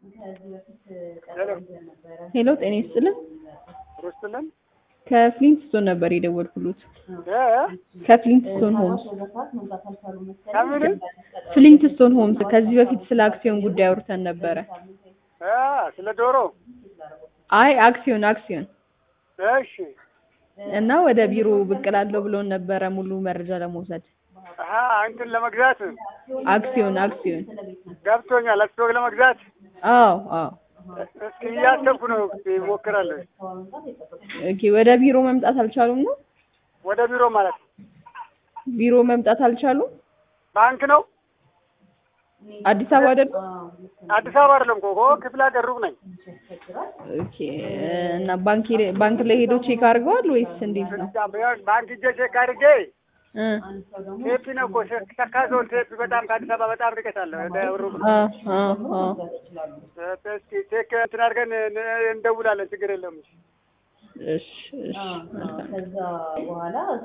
ሄሎ ጤና ይስጥልን። ሮስትልን ከፍሊንትስቶን ነበር የደወልኩሎት። ከፍሊንትስቶን ሆምስ ከምን ፍሊንትስቶን ሆምስ ከዚህ በፊት ስለ አክሲዮን ጉዳይ አውርተን ነበረ። ስለ ዶሮ አይ አክሲዮን አክሲዮን እሺ እና ወደ ቢሮ ብቅ እላለሁ ብሎን ነበረ ሙሉ መረጃ ለመውሰድ። አሀ እንትን ለመግዛት አክሲዮን አክሲዮን ገብቶኛል። አስቶክ ለመግዛት አዎ አዎ። እስኪ እያሰብኩ ነው። እስኪ እሞክራለሁ። ኦኬ ወደ ቢሮ መምጣት አልቻሉም ነው? ወደ ቢሮ ማለት ቢሮ መምጣት አልቻሉም? ባንክ ነው። አዲስ አበባ አይደለም? አዲስ አበባ አይደለም እኮ እኮ ክፍለ ሀገር ሩቅ ነኝ። ኦኬ እና ባንክ ሄደ- ባንክ ላይ ሄዶ ቼክ አድርገዋል ወይስ እንዴት ነው? ባንክ ሂጄ ቼክ አድርጌ እ ቴፒ ነው እኮ ሸካ ዞን ቴፒ በጣም ከአዲስ አበባ በጣም ርቀት አለ። ወደ ሩቅ ነው። አ አ አ እስኪ ቼክ እንትን አድርገን እንደውላለን። ችግር የለም። እሺ እሺ መልካም